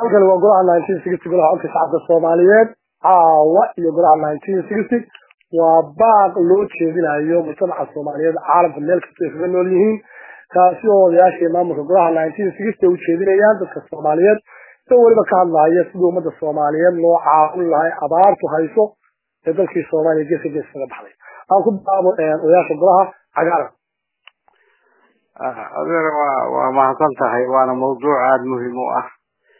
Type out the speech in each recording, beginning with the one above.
halkan waa golaha nineteen sixty golaha codka shacabka soomaaliyeed caawa iyo golaha nineteen sixty waa baaq loo jeedinayo mujtamaca soomaaliyeed caalamka meel kasta ay kaga nool yihiin kaasi oo odayaashii maamulka golaha nineteen sixty ay ujeedinayaan dadka soomaaliyeed isagoo weliba ka hadlaya sidii ummadda soomaaliyeed loo caawin lahay abaartu hayso ee dalkii soomaaliya geeska gees kaga baxday aan ku bilaabo odayaasha golaha cagaaran adeer waa waa mahadsan tahay waana mawduuc aada muhiim u ah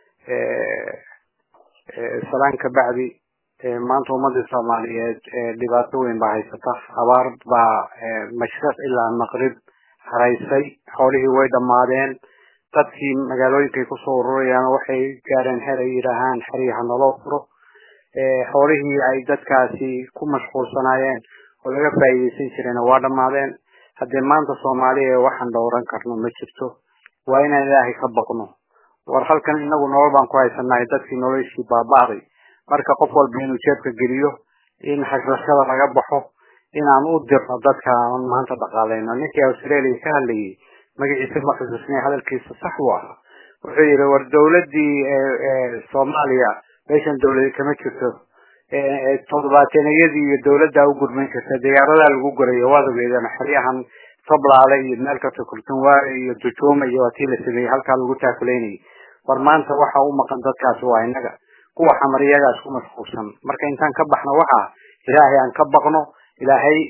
salaan ka bacdi maanta ummadii soomaaliyeed dhibaato weyn baa haysata abaar baa mashriq ilaa maqrib haraysay xoolihii way dhammaadeen dadkii magaalooyinkay kusoo ururayaan waxay gaareen xer ay yidhaahaan xeryaha naloo furo xoolihii ay dadkaasi ku mashquulsanaayeen oo laga faa'iidaysan jirayna waa dhammaadeen haddee maanta soomaaliya waxaan dhowran karno ma jirto waa inaan ilaahay ka baqno war halkan inagu nolol baan ku haysanahay dadkii noloshii baaba'day marka qof walba inuu jeebka geliyo in xashrashada laga baxo inaan u dirno dadka aan maanta dhaqaaleyno ninkii australia ka hadlayay magaciisa ma xusuusnay hadalkiisa sax u ah wuxuu yidhi war dawladii soomaaliya meeshan dawladi kama jirto toddobaataniyadii iyo dawladdaa u gurman jirta diyaaradaa lagu gurayo waad ogeedeen xeryahan sablaale iyo meel kasta kurtunwaare iyo dujuuma iyo waa tii la sameeyey halkaa lagu taakulaynayay war maanta waxa u maqan dadkaasi waa inaga kuwa xamar iyagaa isku mashquulsan marka intaan ka baxno waxaa ilaahay aan ka baqno ilaahay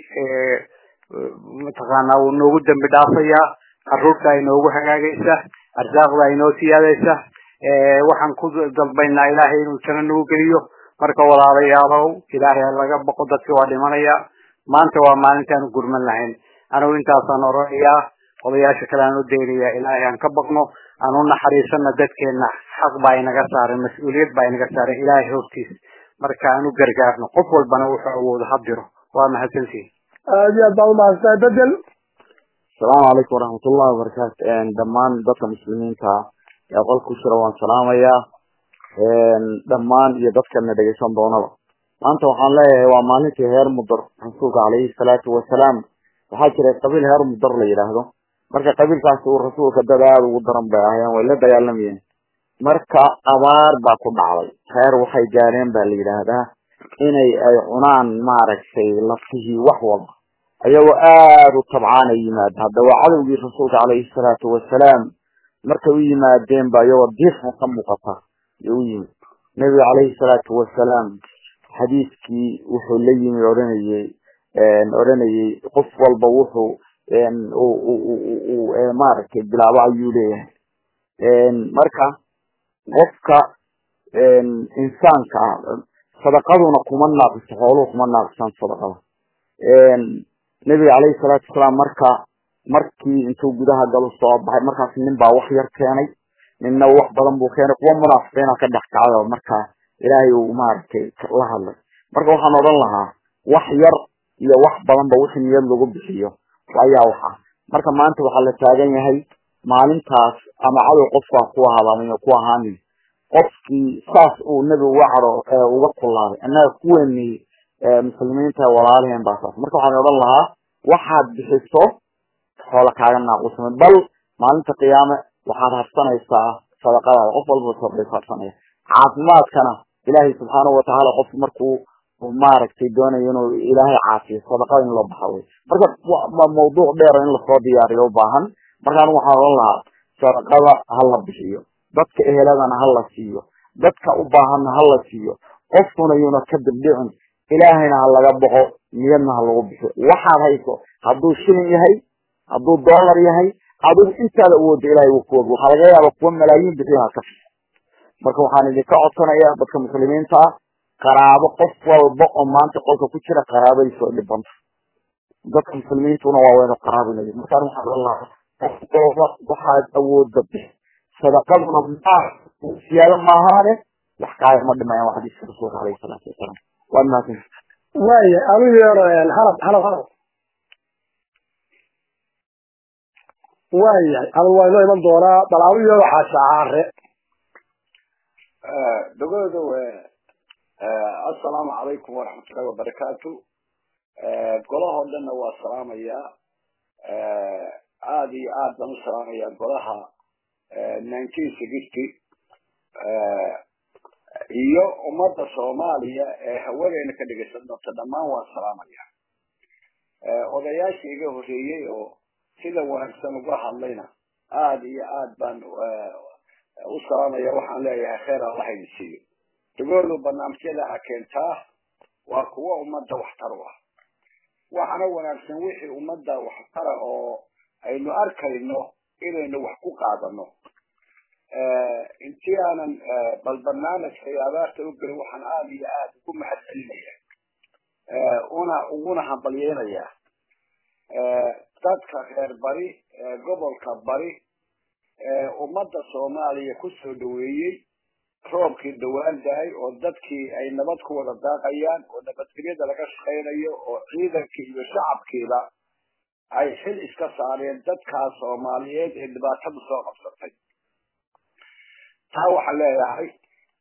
mataqaanaa wuu noogu dambi dhaafayaa caruurta ay noogu hagaagaysa arsaaqda ay noo siyaadaysa waxaan ku dalbaynaa ilaahay inuu jano nagu geliyo marka walaalayaalow ilaahay laga baqo dadki waa dhimanaya maanta waa maalintaanu gurman lahayn anigu intaasaan oranayaa odayaasha kale aan u daynaya ilaahay aan ka baqno aan u naxariisana dadkeena xaq baa inaga saaran mas-uuliyad baa inaga saaran ilaahay hortiis marka aan u gargaarno qof walbana wuxuu awoodo ha diro waa mahadsantihin aad iyo aad baa umahadsantahay bedel asalaamu calaykum waraxmatullahi wabarakaatu dhammaan dadka muslimiinta ee qolka ku jira waan salaamayaa dhammaan iyo dadkana dhegeysan doonaba maanta waxaan leeyahay waa maalintii heer mudar rasuulka calayhi salaatu wasalaam waxaa jiray qabiil heer mudar la yidhaahdo marka qabiilkaasi uu rasuulka dad aada ugu daran bay ahayeen way la dagaalamayeen marka abaar baa ku dhacday heer waxay gaareen ba la yidhaahdaa inay ay cunaan maaragtay lafihii wax walba ayagoo aada u tabcaana yimaada hadda waa cadowgii rasuulka calayhi salaatu wasalaam markay u yimaadeen ba iyagoo diiqan ka muuqata yo u yimid nebiga calayhi salaatu wasalaam xadiiskii wuxuu la yimi odhanayey odhanayey qof walba wuxuu maaragtay bilaabo ayuu leeyahay marka qofka insaanka ah sadaqaduna kuma naaqiso xooluhu kuma naaqisaan sadaqada nebiga calayhi salaatu wasalaam marka markii intuu gudaha galo soo baxay markaas nin baa wax yar keenay ninna wax badan buu keenay kuwa munaafiqiina ka dhex kacay oo markaa ilaahay uu maaragtay la hadlay marka waxaan odhan lahaa wax yar iyo wax badanba wixii niyad lagu bixiyo ayaa wax ah marka maanta waxaa la taagan yahay maalintaas ama cadow qofkaa ku ahaadaan ku ahaanin qofkii saas uu nebigu uga caro uga kulaaday annaga kuweeni muslimiinta walaalaheen baa saas marka waxaan odhan lahaa waxaad bixiso xoola kaaga naaqusmay bal maalinta qiyaame waxaad harsanaysaa sadaqadaada qof walba sadaqaysa harsanaya caafimaadkana ilaahay subxaanahu watacaala qofku markuu maaragtay doonayo inuu ilaahay caafiyo sadaqada in loo baxa wey marka waa mawduuc dheer in lasoo diyaariyo ubaahan marka anigu waxaan odhan lahaa sadaqada ha la bixiyo dadka eheladana ha la siiyo dadka u baahanna ha la siiyo qofkuna yuuna ka dibdhicin ilaahayna ha laga boqo niyadna ha lagu bixiyo waxaad hayso hadduu shilin yahay hadduu dollar yahay adigu intaada awooda ilahay uu kuog waxaa laga yaaba kuwa malaayiin bixiyaha ka fisa marka waxaan idinka codsanayaa dadka muslimiinta ah qaraabo qof walba oo maanta qolka ku jira qaraabadiisa oo dhibanta dadka muslimiintuna waa waynu qaraabinay markaan waxaan ohan lahaa qof walba waxaad awooda bixi sadaqaduna ma siyaado maahaane wax kaaya ma dhimayaan waa xadiiska rasuulka alayhi salaatu wasalaam waa mahadsan waaya anu yeero halab halab halab waayahay anu waa inoo iman doonaa bal anu yeero xaashacaare dogooda assalaamu calaykum waraxmatullahi wabarakaatu golahoo dhanna waa salaamayaa aada iyo aad baan u salaamayaa golaha nineteen sixty ummadda soomaaliya ee hawadeena ka dhegaysan doonta dhammaan waan salaamaya odayaashii iga horreeyey oo sida wanaagsan uga hadlayna aada iyo aad baan u salaamaya waxaan leeyahay kheer allah idin siiyo dagoodu barnaamijyada ha keentaa waa kuwa ummadda waxtar u ah waxaana wanaagsan wixii ummadda waxtara oo aynu arkayno inaynu wax ku qaadano intii aanan bal barnaamijka iyo abaarta u gelin waxaan aada iyo aada ugu mahad celinaya una uguna hambalyeynaya dadka reer bari gobolka bari ummadda soomaaliya kusoo dhaweeyey roobkii dhawaan dahay oo dadkii ay nabad ku wada daaqayaan oo nabadgelyada laga shaqaynayo oo ciidankii iyo shacabkiiba ay xil iska saareen dadkaas soomaaliyeed ee dhibaatadu soo qabsatay taa waxaan leeyahay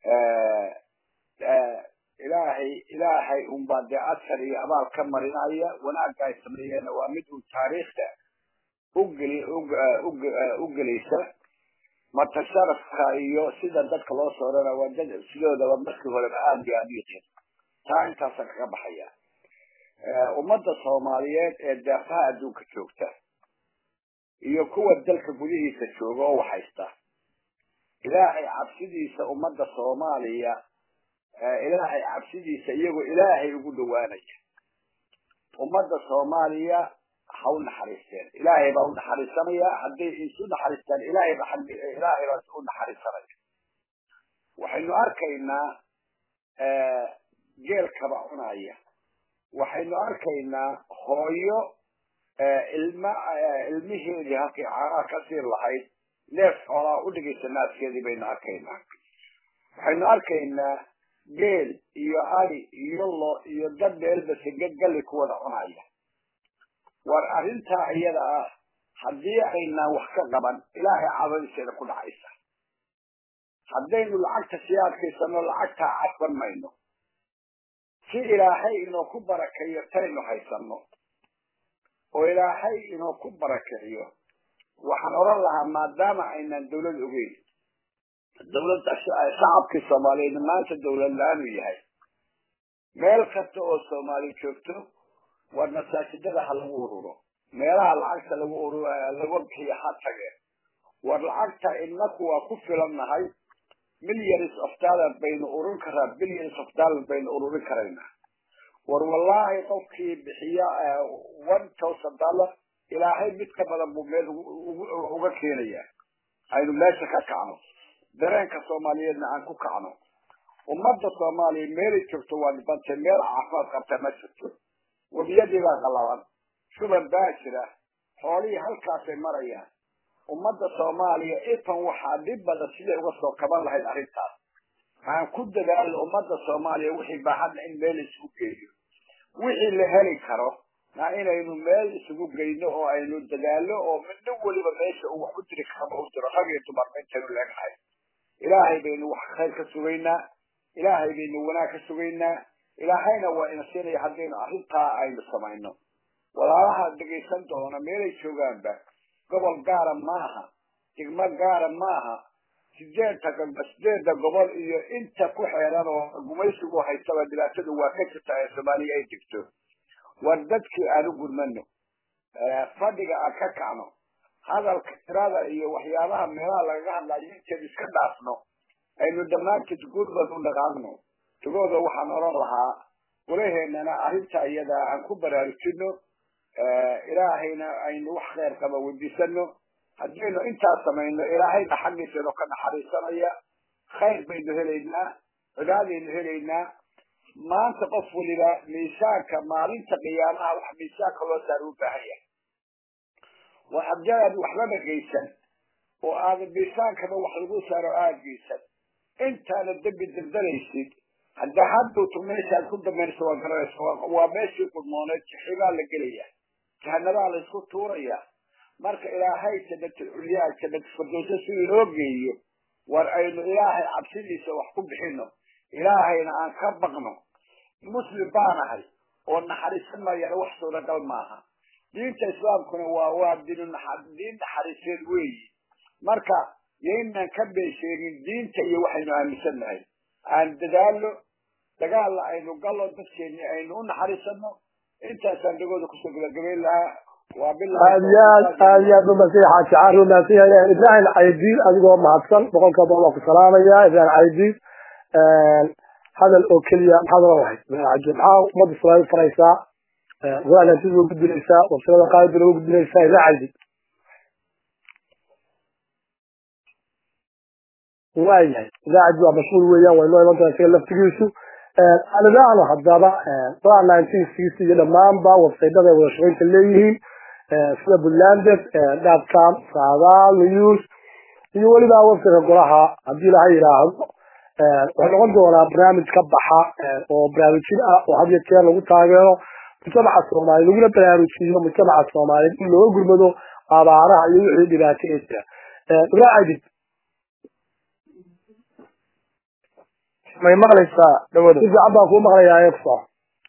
ilaahay ilaahay unbaa dee asar iyo abaal ka marinaya wanaagga ay sameeyeen waa mid uu taariikhda ugeli u gelaysa marka sharafka iyo sida dadka loo soorana waa dad sidoodaba markii horeba aada iyo aada u yiqiin taa intaasaan kaga baxaya ummadda soomaaliyeed ee deeqaha adduunka joogta iyo kuwa dalka gudihiisa jooga oo waxhaysta ilaahay cabsidiisa ummadda soomaaliya ilaahay cabsidiisa iyagoo ilaahay ugu dhawaanaya ummadda soomaaliya ha u naxariisteen ilaahay baa u naxariisanaya hadday isu naxariistaan ilaahay ba ilaahay baa u naxariisanaya waxaynu arkaynaa geelkaba cunaya waxaynu arkaynaa hooyo ilma ilmiheedii halkay caanaha ka siir lahayd neef xoolaa u dhigaysa naaskeedii baynu arkaynaa waxaynu arkaynaa geel iyo adi iyo lo iyo dad meelbase gagali ku wada cunaya war arrintaa iyada ah haddii aynaan wax ka qaban ilaahay cadadiseeda ku dhacaysa haddaynu lacagta sii adkaysano lacagtaa cadban mayno si ilaahay inoo ku barakeeyo taynu haysano oo ilaahay inoo ku barakeeyo waxaan odhan lahaa maadaama aynaan dawlad ogeyn dawladda shacabkii soomaaliyeed maanta dawlad la-aanu yahay meel kasta oo soomaali joogto war masaajidada ha lagu ururo meelaha lacagta lagu ur lagu bixiyo ha tageen war lacagta inaku waa ku filannahay millions of dollar baynu ururin karaa billions of dollar baynu ururin karaynaa war wallahi qofkii bixiya one thousand dollar ilaahay mid ka badan buu meel uga keenaya aynu meesha ka kacno dareenka soomaaliyeedna aan ku kacno ummadda soomaaliya meelay joogto waa dhibantay meel caafimaad qabta ma jirto webiyadii baa qalaban shuban baa jira xoolihii halkaasay marayaan ummadda soomaaliya ifan waxaa dhib badan siday uga soo kaban lahayd arrintaas aan ku dadaalo ummadda soomaaliya wixii baahadna in meel isugu geeyo wixii la heli karo na inaynu meel isugu geyno oo aynu dadaalo oo midna weliba meesha uu wax u diri karaba u diro rag iyo dumarba intaynu leegnahay ilaahay baynu wax khayr ka sugaynaa ilaahay baynu wanaag ka sugaynaa ilaahayna waa ina siinaya haddaynu arrintaa aynu samayno walaalaha dhegaysan doona meelay joogaanba gobol gaara maaha degmo gaara maaha sideedta sideedda gobol iyo inta ku xeeran oo gumaysigu haystaba dhibaatadu waa ka jirta ee soomaaliya ay degto war dadkii aan u gurmano fadhiga aan ka kacno hadalka tirada iyo waxyaabaha meelaha lagaga hadlayo inteed iska dhaafno aynu dhammaanteed gurmad u dhaqaaqno tagooda waxaan odhan lahaa golaheennana arrinta iyada aan ku baraarujino ilaahayna aynu wax kheyr qaba weydiisano haddaynu intaas samayno ilaahayna xaggiisaynu ka naxariisanaya khayr baynu helaynaa cibaadaynu helaynaa maanta qof waliba miisaanka maalinta qiyaamaha wax miisaanka loo saara u baahan yahay war haddii aad waxbaba geysan oo aadan miisaankaba wax lagu saaro aada geysan intaana dembi dardaraysid hadda haddowtu meeshaad ku dambaynaysa waa garanaysa waa meeshii qudmooneed jaxibaa la gelaya jahanabaa la isku tuuraya marka ilaahay jannatu culyaa jannatu firdowsa si inoo geeyo war aynu ilaahay cabsidiisa wax ku bixino ilaahayna aan ka baqno muslim baanahay oo naxariisan mayana wax suuragal maaha diinta islaamkuna waa waa diin diin naxariiseed weeyi marka yaynaan ka beesheegin diinta iyo waxaynu aaminsannahay aan dadaalo dagaalla aynu gallo dadkeeni aynu u naxariisano intaasaan dhagooda kusoo gabagabayn lahaa waa aad iyo aad aad iyo aad umasay xaaji caari umahadsan yahay ibrahim caydiid adigoo mahadsan boqolka boqol waa ku salaamaya ibrahim caydiid hadal oo keliya maxaad oran lahayd ibrahim caydiid maxaa ummadda soomaaliya faraysaa go-aanantida ugu gudbinaysaa wabsilada qaadida ugu gudbinaysaa ibrahim caydiid waayahay idaacadii waa mashhuur weeyaan waynoo iman doona isaga laftigiisu anidaano haddaba go nineteen sixty iyo dhammaanba websaytada ay wada shaqaynta leeyihiin sida buntlandet dotcom saadaal news iyo weliba websiteka golaha haddii laha yidhaahdo waxay noqon doonaa barnaamij ka baxa oo baraarujin ah oo had iyo jeer lagu taageero mujtamaca soomaaliya laguna baraarujiyo mujtamaca soomaaliyeed in looga gurmado abaaraha iyo wixii dhibaato ee jira ibrahim aydid may maqlaysaa dhawada si fiican baan kuu maqlayaa ee kusoco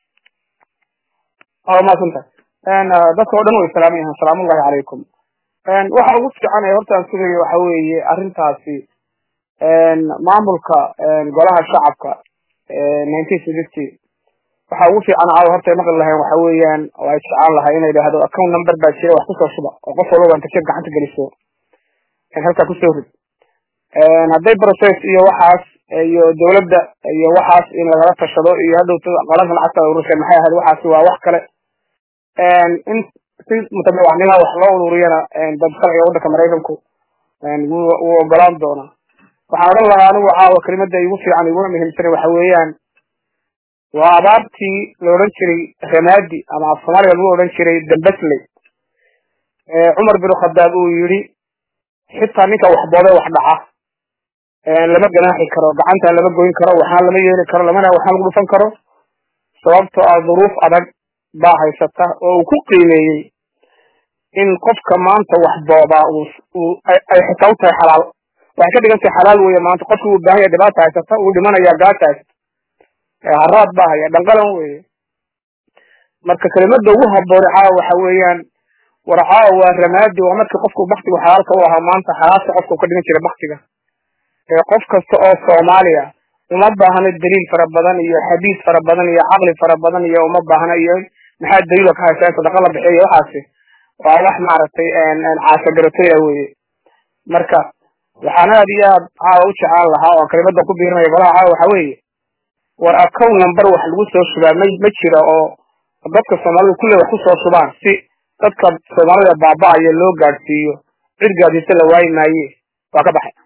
waa maasanta dadka oo dhan way salaaman yahaan salaamullahi calaykum waxa ugu fiican ee horta aan sugayo waxa weeye arrintaasi maamulka golaha shacabka nineteen sixty waxa ugu fiican caawa horta ay maqli lahayn waxa weeyaan oo ay jeclaan lahay inay idhaahdo account number baa jira wax kusoo shuba oo qof walba inta jeeb gacanta geliso halkaa kusoo rid hadday process iyo waxaas iyo dawladda iyo waxaas in lagala tashado iyo hadhowta qalanka lacagta urursa maxay ahayd waxaasi waa wax kale in si mutabawacnima wax loo ururiyana dad sharciga waddanka maraykanku wuu ogolaan doonaa waxaan odhan lahaa anigu caawa kelimada igu fiican iguna muhiimsana waxa weeyaan waa abaartii la odhan jiray ramaadi ama af soomaaliga lagu odhan jiray dambasley cumar bin khadaab uu yidhi xitaa ninka waxboode wax dhaca lama ganaaxi karo gacanta lama goyn karo waxaan lama yeeli karo lamana waxaan lagu dhufan karo sababtoo ah duruuf adag baa haysata oo uu ku qiimeeyey in qofka maanta wax boodaa ay xitaa u tahay xalaal waxay ka dhigan tahay xalaal weeye maanta qofki uu baahan yahay dhibaata haysata uu dhimanaya gaajaas haraad baa haya dhanqalan weeye marka kelimada ugu haboone caawa waxa weeyaan war caawa waa ramaadi waa markii qofku baktigu xalaalka u ahaa maanta xalaalka qofka u ka dhigan jiray baktiga qof kasta oo soomaaliya uma baahno daliil fara badan iyo xadiis fara badan iyo caqli fara badan iyo uma baahno iyo maxaa daliilo ka haysaa sadaqa la bixiyo waxaasi waa wax maaragtay caasagarataya weye marka waxaan aad iyo aad caawa u jeclaan lahaa oo kelimada ku biirinaya golaha caawa waxa weeye war account number wax lagu soo shubaa ma ma jira oo dadka soomaalida kulle wax kusoo shubaan si dadka soomaalida baaba-aya loo gaadhsiiyo cid gaadhiisa la waayi maaye waa ka baxay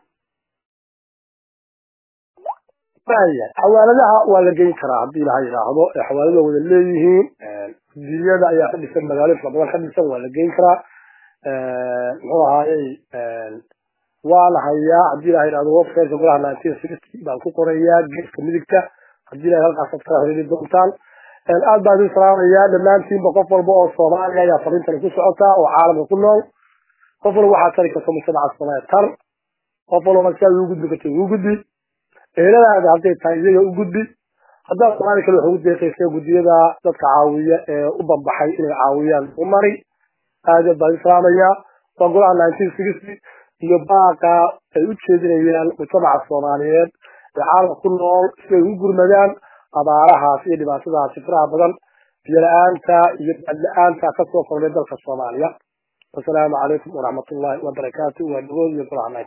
xawaaladaha waa la geyn karaa haddii laha yidhaahdo xawaalada wada leeyihiin gudiyada ayaa ka dhisan magaalo fara badan ka dhisan waa la geyn karaa muxuu ahaayey waa la hayaa haddii laha yidhahdo websiteka golaha nineteen sixty baan ku qorayaa geeska midigta haddii laha halkaasad kala heli doontaan aad baan idin salaamayaa dhammaantiinba qof walba oo soomaaliya ayaa fariintani ku socotaa oo caalamka ku nool qof walba waxaa tari karta mujtamaca soomaaliya tar qof walba sidaad ugu gudbi karta ugu gudbi eheladaada hadday tahay iyaga u gudbi haddaad soomaali kale wax ugu deeqaysa gudiyada dadka caawiya ee u bambaxay inay caawiyaan u mari aad aad baan islaamayaa waa golaha nineteen sixty iyo baaqa ay u jeedinayaan mujtamaca soomaaliyeed ee caalamka ku nool si ay u gurmadaan abaarahaas iyo dhibaatadaasi faraha badan biyo la-aanta iyo bad la-aanta kasoo kordhay dalka soomaaliya wasalaamu calaykum waraxmatullahi wabarakaatu waa dhagood iyo golaha